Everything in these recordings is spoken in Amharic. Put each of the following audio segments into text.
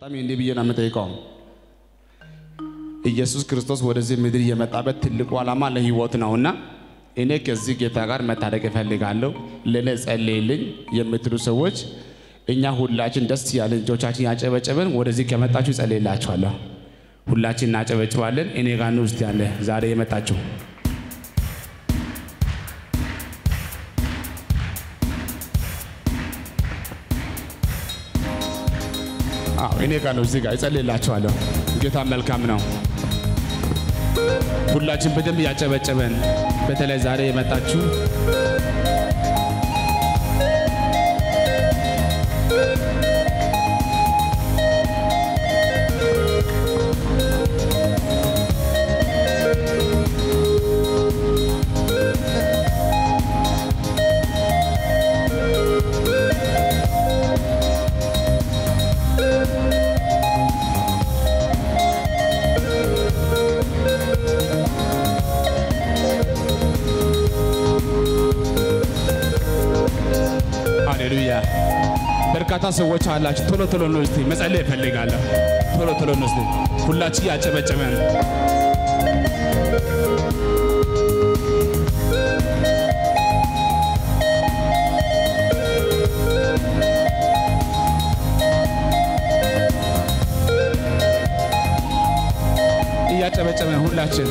በጣም እንዲህ ብዬ ነው የምጠይቀው። ኢየሱስ ክርስቶስ ወደዚህ ምድር የመጣበት ትልቁ ዓላማ ለህይወት ነውና እኔ ከዚህ ጌታ ጋር መታረቅ እፈልጋለሁ፣ ለእኔ ጸልይልኝ የምትሉ ሰዎች እኛ ሁላችን ደስ ያለን እጆቻችን ያጨበጨበን ወደዚህ ከመጣችሁ ጸልይላችኋለሁ። ሁላችን እናጨበጭባለን። እኔ ጋር ነው ውስጥ ያለ ዛሬ የመጣችሁ አዎ እኔ ጋር ነው እዚህ ጋር እጸልይላችኋለሁ። ጌታ መልካም ነው። ሁላችን በደንብ ያጨበጨበን፣ በተለይ ዛሬ የመጣችሁ ሃሌሉያ። በርካታ ሰዎች አላችሁ። ቶሎ ቶሎ ነው እስቲ መጸለይ እፈልጋለሁ። ቶሎ ቶሎ ነው እስቲ ሁላችን ያጨበጨበን እያጨበጨበን ሁላችን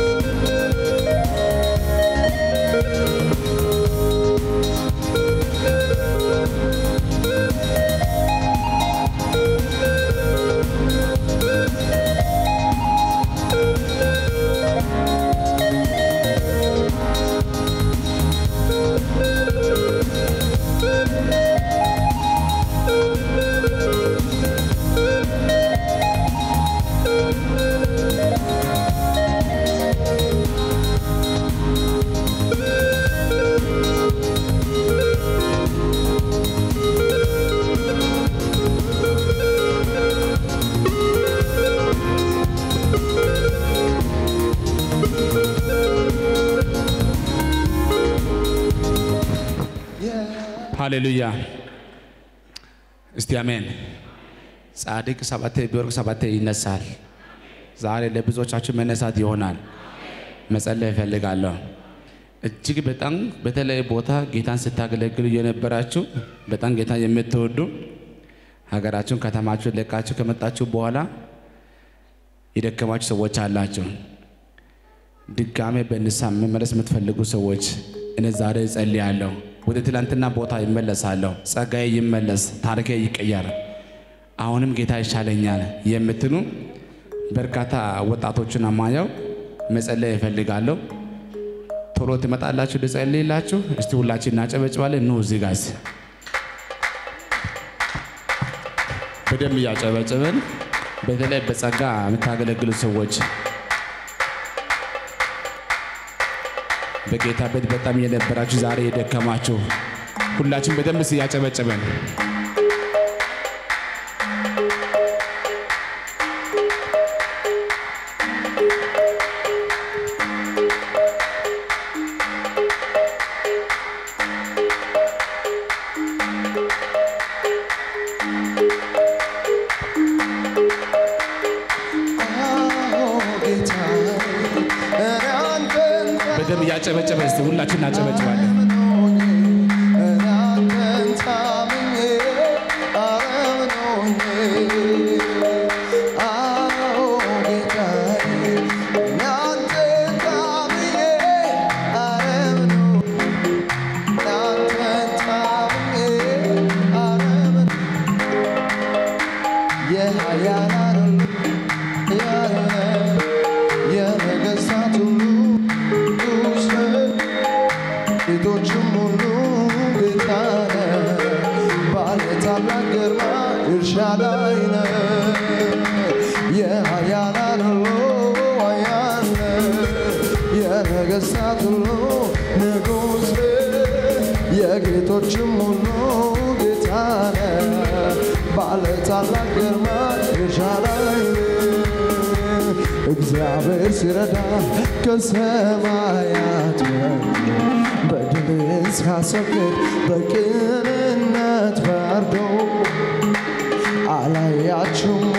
ሃሌሉያ። እስቲ አሜን። ጻድቅ ሰባቴ ቢወርቅ ሰባቴ ይነሳል። ዛሬ ለብዙዎቻችሁ መነሳት ይሆናል። መጸለይ እፈልጋለሁ። እጅግ በጣም በተለይ ቦታ ጌታን ስታገለግሉ የነበራችሁ በጣም ጌታን የምትወዱ ሀገራችሁን ከተማችሁን ለቃችሁ ከመጣችሁ በኋላ የደከማችሁ ሰዎች አላችሁ። ድጋሜ በንስሐ መመለስ የምትፈልጉ ሰዎች እኔ ዛሬ እጸልያለሁ። ወደ ትላንትና ቦታ ይመለሳለሁ። ጸጋዬ ይመለስ፣ ታሪኬ ይቀየር፣ አሁንም ጌታ ይሻለኛል የምትሉ በርካታ ወጣቶችን አማየው መጸለይ እፈልጋለሁ። ቶሎ ትመጣላችሁ ልጸልይላችሁ። እስቲ ሁላችን እናጨበጭባለን። ኑ እዚህ ጋር በደንብ እያጨበጭብን በተለይ በጸጋ የምታገለግሉ ሰዎች በጌታ ቤት በጣም የነበራችሁ ዛሬ የደከማችሁ ሁላችን በደንብ እያጨበጨበን በደንብ እያጨበጨበን እስቲ ሁላችን እናጨበጭባለን። የነገሥታት ሁሉ ንጉሥ ሴቶችም ሁሉ ጌታ ነህ፣ ባለ ታላቅ ግርማ ኤልሻዳይ ነህ። የኃያላን ሁሉ ኃያል ነህ፣ የነገሥታት ሁሉ ንጉሥ ነህ፣ የጌቶችም ሁሉ ጌታ ነህ፣ ባለ ታላቅ ግርማ ኤልሻዳይ ነህ። እግዚአብሔር ሲረዳ ከሰማያት ወርዶ በድልን ሲያስወግድ በቅንነት ፈርዶ አላያችሁም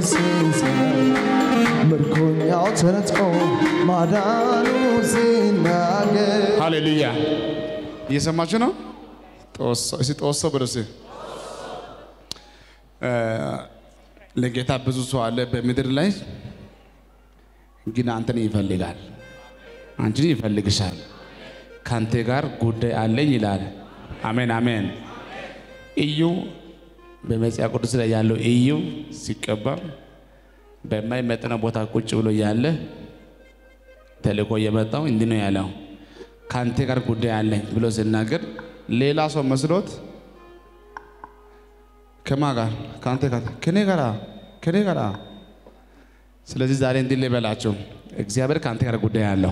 ሲሰጥ ምርኮኛው ተነጥቆ ማዳኑ ሲናገር ሃሌሉያ እየሰማችሁ ነው። ጦሶ እስቲ ጦሶ ብሎ እስቲ እ፣ ለጌታ ብዙ ሰው አለ በምድር ላይ ግን አንተን ይፈልጋል፣ አንቺን ይፈልግሻል። ከአንተ ጋር ጉዳይ አለኝ ይላል። አሜን አሜን። እዩ በመጽሐፍ ቅዱስ ላይ ያለው እዩ ሲቀባ በማይመጥነው ቦታ ቁጭ ብሎ ያለ ተልእኮ የመጣው እንዲህ ነው ያለው፣ ከአንተ ጋር ጉዳይ አለኝ ብሎ ሲናገር ሌላ ሰው መስሎት ከማ ጋር ከአንተ ጋር ከኔ ጋር ከኔ ጋር። ስለዚህ ዛሬ እንዲህ ልበላቸው፣ እግዚአብሔር ከአንተ ጋር ጉዳይ አለው።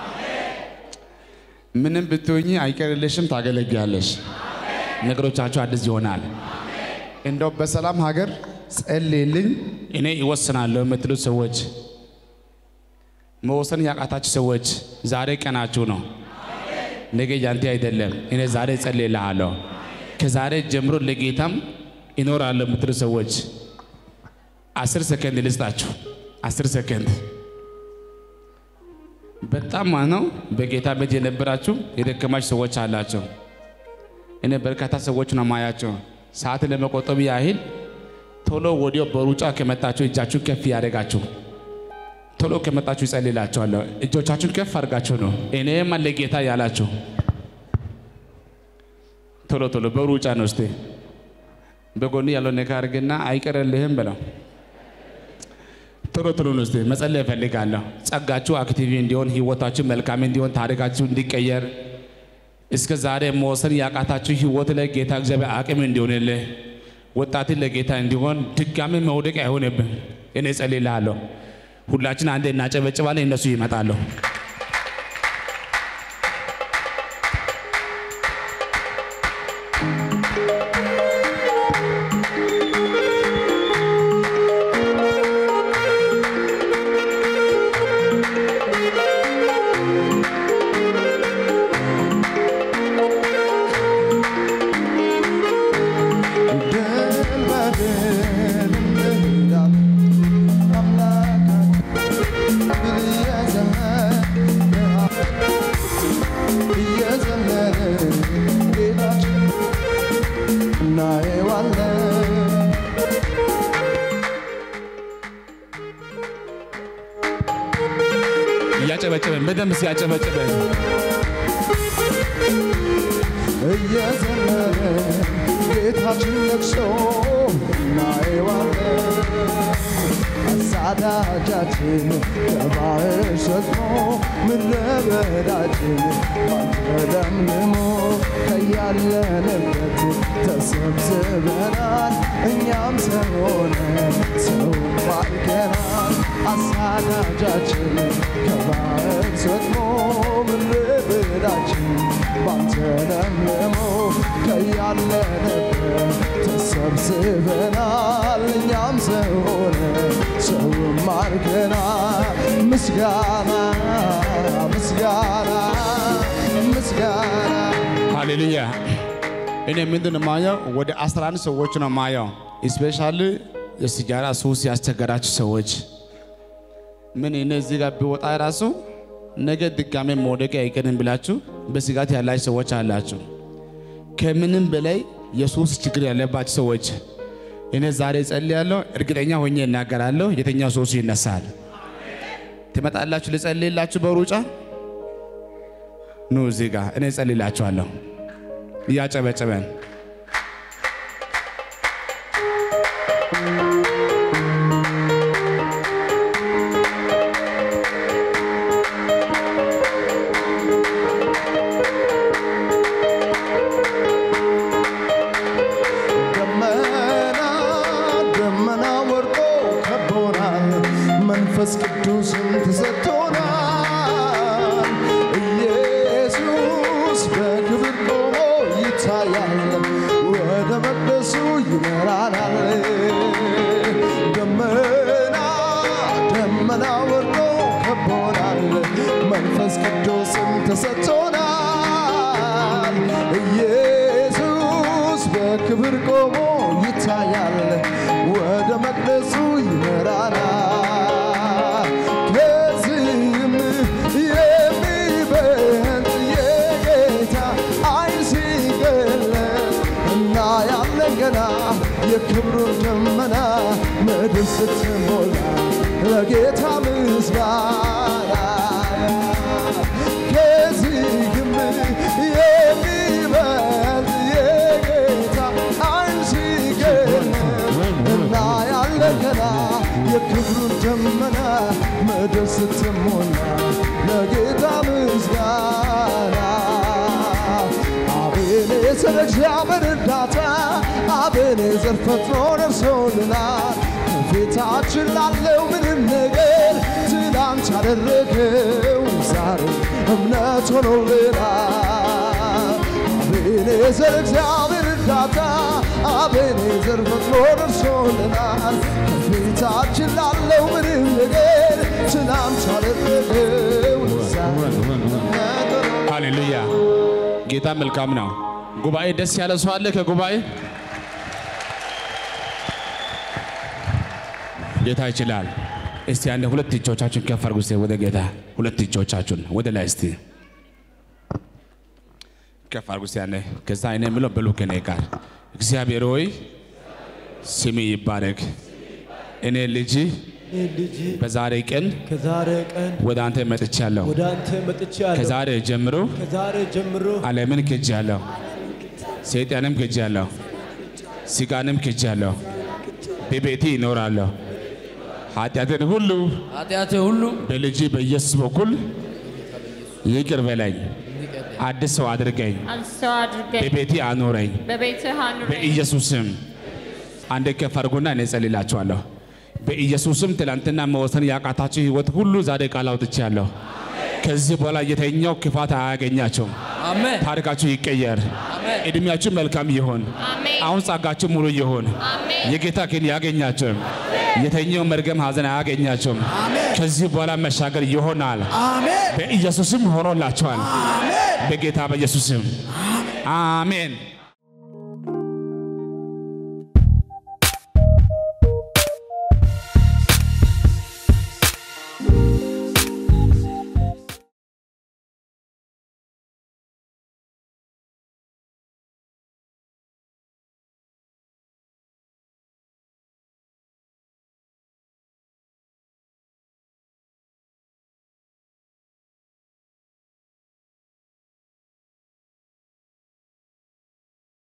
ምንም ብትሆኚ አይቀርልሽም፣ ታገለግያለሽ። ነገሮቻችሁ አዲስ ይሆናል። እንደው በሰላም ሀገር ጸልይልኝ እኔ ይወስናለሁ የምትሉት ሰዎች መወሰን ያቃታችሁ ሰዎች ዛሬ ቀናችሁ ነው። ነገ ያንተ አይደለም። እኔ ዛሬ ጸልይልሃለሁ። ከዛሬ ጀምሮ ለጌታም ይኖራለሁ የምትሉ ሰዎች አስር ሰከንድ ልስጣችሁ። አስር ሰከንድ በጣም ማለት ነው። በጌታ ቤት የነበራችሁ የደከማችሁ ሰዎች አላቸው። እኔ በርካታ ሰዎች ነው ማያቸው። ሰዓት ለመቆጠብ ያህል ቶሎ ወዲያው በሩጫ ከመጣችሁ እጃችሁን ከፍ ያደርጋችሁ ቶሎ ከመጣችሁ ይጸልላችኋለሁ። እጆቻችሁን ከፍ አድርጋችሁ ነው እኔም አለ ጌታ ያላችሁ ቶሎ ቶሎ በሩጫ ነው። እስቲ በጎን ያለው ነካ አድርግና አይቀርልህም ብለው ቶሎ ቶሎ ነው። እስቲ መጸለይ እፈልጋለሁ። ጸጋችሁ አክቲቭ እንዲሆን፣ ህይወታችሁ መልካም እንዲሆን፣ ታሪካችሁ እንዲቀየር እስከ ዛሬ መወሰን ያቃታችሁ ህይወት ላይ ጌታ እግዚአብሔር አቅም እንዲሆንልህ ወጣትን ለጌታ እንዲሆን ድጋሚ መውደቅ አይሆንብህ። እኔ ጸልይልሃለሁ። ሁላችን አንዴ እናጨበጭባለን፣ እነሱ ይመጣሉ። ድል በድል እንሄዳለን አምላካችን ድል እየዘመርን እየዘመርን ጌታችን እናየዋለን እያጨበጨበን በደንብ ሲያጨበጭበን እየዘመርን ጌታችን ነግሶ እናየዋለን። አሳዳጃችን ከባህር ሰጥሞ ምድረ በዳችን ባንተ ለምልሞ ከያለንበት ተሰብስበናል። እኛም ሰው ሆነን ሰው ባርከናል። አሳዳጃችን ከባህር ሰጥሞ ምድረ በዳችን ባንተ ለምልሞ ከያለንበት ተሰብስበናል። እኛም ሰው ሆነን ሰው ማርከናል። ምስጋና ምስጋና ምስጋና ሃሌሉያ። እኔ ምንድን ነው ማየው? ወደ 11 ሰዎች ነው ማየው። ስፔሻሊ የሲጋራ ሱስ ያስቸገራችሁ ሰዎች ምን እኔ እዚህ ጋር ቢወጣ ራሱ ነገ ድጋሜ መውደቅ አይቀርም ብላችሁ በስጋት ያላችሁ ሰዎች አላችሁ። ከምንም በላይ የሱስ ችግር ያለባችሁ ሰዎች እኔ ዛሬ ጸልያለሁ፣ እርግጠኛ ሆኜ እናገራለሁ፣ የተኛው ሱስ ይነሳል። ትመጣላችሁ ልጸልይላችሁ በሩጫ ኑ እዚህ ጋር እኔ ጸልይላችኋለሁ እያጨበጨበን ደመና ደመና ወርቆ ከቦናል፣ መንፈስ ቅዱስም ተሰጥቶናል። ኢየሱስ በክብር ቆሞ ይታያል፣ ወደ መቅደሱ ይመራናል። ደመና ደመና ወርቆ ከቦናል፣ መንፈስ ቅዱስም ተሰጥቶናል። ኢየሱስ በክብር ቆሞ ይታያል፣ ወደ መቅደሱ መቅደሱ ይመራናል። ከዚህም የሚበልጥ የጌታ ኃይል ሲገለጥ እና ያለን ገና የክብሩን ደመና ምድር ስትሞላ ለጌታ ምስጋና ከዚህም የሚበልጥ የጌታ ኃይል ሲገለጥ እና ያለን ገና የክብሩን ደመና ምድር ስትሞላ ለጌታ ምስጋና አቤኔዘር እግዚአብሔር እርዳታ አቤኔዘር ፈጥኖ ደርሶልናል። ከፊታችን ላለው ምንም ነገር ትናንት ያደረገው ዛሬ እምነት ሆኖልናል። አቤኔዘር እግዚአብሔር እርዳታ አቤኔዘር ፈጥኖ ደርሶልናል። ከፊታችን ላለው ምንም ነገር ትናንት ያደረገው ዛሬ እምነት ሆኖልናል። ሃሌሉያ ጌታ መልካም ነው። ጉባኤ ደስ ያለ ሰው አለ ከጉባኤ ጌታ ይችላል። እስቲ አንድ ሁለት እጆቻችሁን ከፍ አድርጉ። እስቲ ወደ ጌታ ሁለት እጆቻችሁን ወደ ላይ እስቲ ከፍ አድርጉ። እስቲ አንዴ ከዛ አይነ የምለው በሉ ከኔ ጋር እግዚአብሔር ሆይ ስሜ ይባረክ። እኔ ልጅ ልጅ በዛሬ ቀን ከዛሬ ቀን ወደ አንተ መጥቻለሁ። ወደ አንተ መጥቻለሁ። ከዛሬ ጀምሮ ከዛሬ ጀምሮ ዓለምን ክጃለሁ፣ ሰይጣንም ክጃለሁ፣ ስጋንም ክጃለሁ። በቤቴ ይኖራለሁ። ኃጢአትን ሁሉ ኃጢአቴ ሁሉ በልጅ በኢየሱስ በኩል ይቅር በለኝ፣ አዲስ ሰው አድርገኝ፣ ሰው አድርገኝ በቤቴ አኖረኝ። በቤትህ አኑረኝ። በኢየሱስም አንድ ከፍ አድርጉና እኔ ጸልላችኋለሁ። በኢየሱስም ትላንትና መወሰን ያቃታችሁ ህይወት ሁሉ ዛሬ ቃል አውጥቻለሁ። ከዚህ በኋላ የተኛው ክፋት አያገኛቸውም። አሜን ታሪካችሁ ይቀየር። እድሜያችሁ መልካም ይሆን። አሜን አሁን ጸጋችሁ ሙሉ ይሆን። አሜን የጌታ ግን ያገኛቸው የተኛው መርገም ሐዘን አያገኛቸውም። ከዚህ በኋላ መሻገር ይሆናል። በኢየሱስም ሆኖላቸዋል። በጌታ በኢየሱስም አሜን።